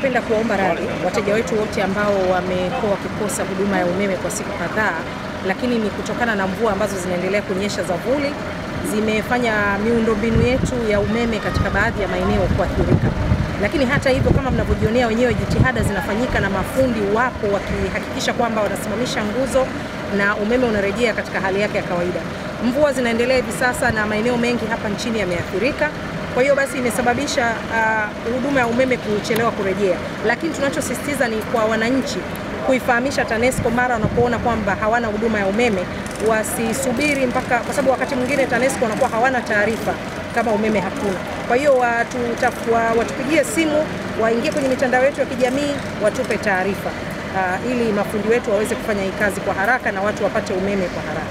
tunapenda kuwaomba radhi wateja wetu wote ambao wamekuwa wakikosa huduma ya umeme kwa siku kadhaa, lakini ni kutokana na mvua ambazo zinaendelea kunyesha za vuli, zimefanya miundombinu yetu ya umeme katika baadhi ya maeneo kuathirika. Lakini hata hivyo, kama mnavyojionea wenyewe, jitihada zinafanyika na mafundi wapo wakihakikisha kwamba wanasimamisha nguzo na umeme unarejea katika hali yake ya kawaida. Mvua zinaendelea hivi sasa na maeneo mengi hapa nchini yameathirika. Kwa hiyo basi imesababisha uh, huduma ya umeme kuchelewa kurejea, lakini tunachosisitiza ni kwa wananchi kuifahamisha TANESCO mara wanapoona kwamba hawana huduma ya umeme, wasisubiri mpaka, kwa sababu wakati mwingine TANESCO wanakuwa hawana taarifa kama umeme hakuna. Kwa hiyo watu, watupigie simu, waingie kwenye mitandao yetu ya kijamii, watupe taarifa uh, ili mafundi wetu waweze kufanya hii kazi kwa haraka na watu wapate umeme kwa haraka.